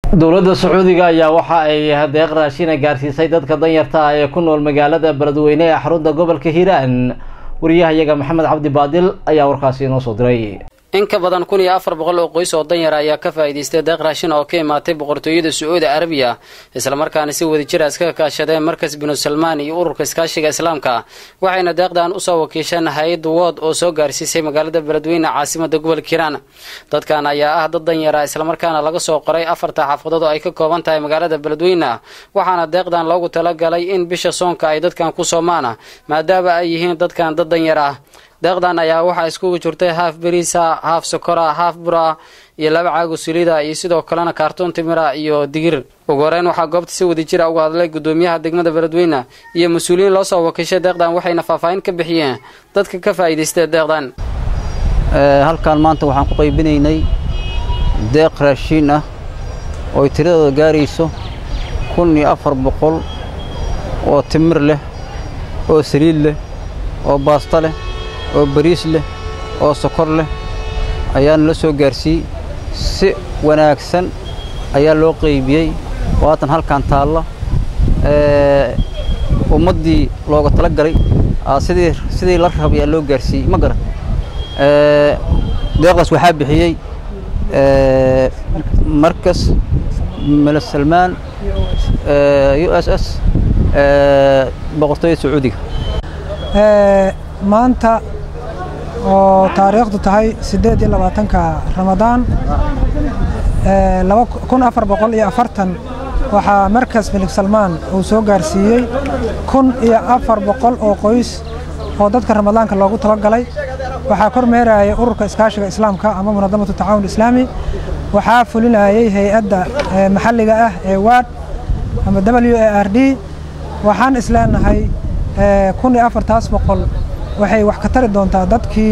dowladda sacuudiga ayaa waxa ay deeq raashina gaarsiisay dadka danyarta ah ee ku nool magaalada beledweyne ee xarunta gobolka hiiraan wariyahayaga maxamed cabdi baadil ayaa warkaasi inoo soo diray in ka badan kun iyo afar boqol oo qoys oo danyar ayaa ka faa'iidaystay deeq raashin oo ka imaatay boqortooyada sacuudi carabiya islamarkaana si wadajir a iskaga kaashadeen markas binu salmaan iyo ururka iskaashiga islaamka waxayna deeqdan usoo wakiisheen hay-adda wood oo soo gaarsiisay magaalada beledweyne caasimada gobolka hiiraan dadkan ayaa ah dad danyara islamarkaana laga soo qoray afarta xaafadood oo ay ka kooban tahay magaalada beledweyne waxaana deeqdan loogu talagalay in bisha soonka ay dadkan ku soomaan maadaama ay yihiin dadkan dad danyar ah deeqdan ayaa waxaa iskugu jirtay haaf beriisa haaf sokora haaf bura iyo laba caago sulida iyo sidoo kalena kaartoon timira iyo digir ugu horeyn waxaa goobta si wadajira uga hadlay gudoomiyaha degmada beledweyne iyo mas-uuliyiin loo soo wakiishay deeqdan waxayna faahfaahin ka bixiyeen dadka ka faa'iidaystay deeqdan halkan maanta waxaan ku qaybinaynay deeq raashiin ah oo ay tiradooda gaarayso kun iyo afar boqol oo timir leh oo saliid leh oo baasta leh oo bariis leh oo sokor leh ayaana la soo gaarsiiyey si wanaagsan ayaa loo qaybiyey waatan halkan taalla ummaddii looga tala galay sidii sidii la rabay aa loo gaarsiiyey ma garan deeqdaas waxaa bixiyey markas mele salmaan u s s boqortooyada sacuudiga maanta oo taariikhdu tahay siddeed iyo labaatanka ramadaan laba kun afar boqol iyo afartan waxaa markas milig salmaan uu soo gaarsiiyey kun iyo afar boqol oo qoys oo dadka ramadaanka loogu talagalay waxaa kor meerayay ururka iskaashiga islaamka ama munadamatu tacaawun islaami waxaa fulinayay hay-adda maxalliga ah ee waad ama w a r d waxaan isleenahay kun iyo afartaas boqol waxay wax ka tari doontaa dadkii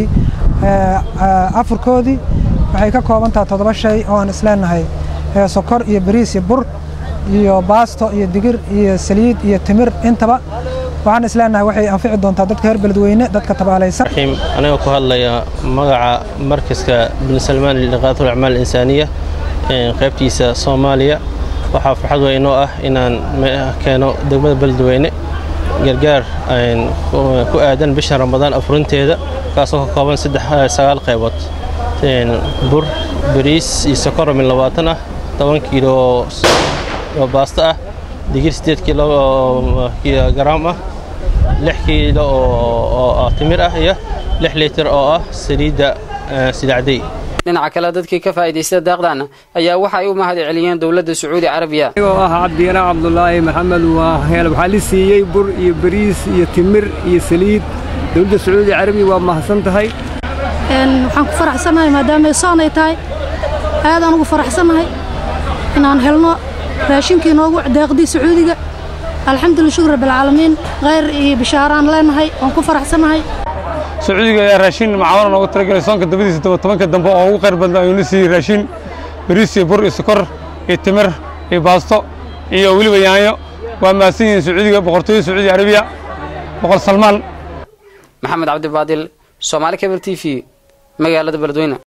afurkoodii waxay ka kooban taha toddoba shay oo aan isleenahay sokor iyo bariis iyo bur iyo baasto iyo digir iyo saliid iyo timir intaba waxaan isleenahay waxay anfici doontaa dadka reer beledweyne dadka tabaalaysan anigoo ku hadlaya magaca markaska bin salmaan liqaatul acmaal insaaniya qaybtiisa soomaaliya waxaa farxad weynoo ah inaan keeno degmada beledweyne gargaar ku aadan bisha ramadaan afurinteeda kaasoo ka kooban sagaal qaybood bur bariis iyo sokor min labaatan ah toban kiilo oo baasto ah digir siddeed kiilo oo garaam ah lix kiilo oo timir ah iyo lix litir oo ah saliidda sidacday dhinaca kale dadkii ka faa'iidaysta deeqdan ayaa waxa ay u mahad celiyeen dowladda sacuudi carabiya anigoo ah cabdiyana cabdulaahi maxamed waa heel waxaa la siiyey bur iyo bariis iyo timir iyo saliid dowladda sacuudi carabiya waa mahadsan tahay waxaan ku faraxsanahay maadaama soonay tahay aadaan ugu faraxsanahay inaan helno raashinkii noogu deeqdii sacuudiga alxamdulillah shukr rabbilcaalamiin khayr iyo bishaaraan leenahay waan ku faraxsanahay sacuudiga ayaa raashin macaawina noogu talagalay soonka dabadiisa tobanka dambe oo ugu khayr badna ayuuna siiyey raashin bariis iyo bur iyo sokor iyo timir iyo baasto iyo weliba yaanyo waa mahadsan yihiin sacuudiga boqortooyada sacuudi carabiya boqor salmaan maxamed cabdibaadil soomaali kabel t v magaalada beledweyne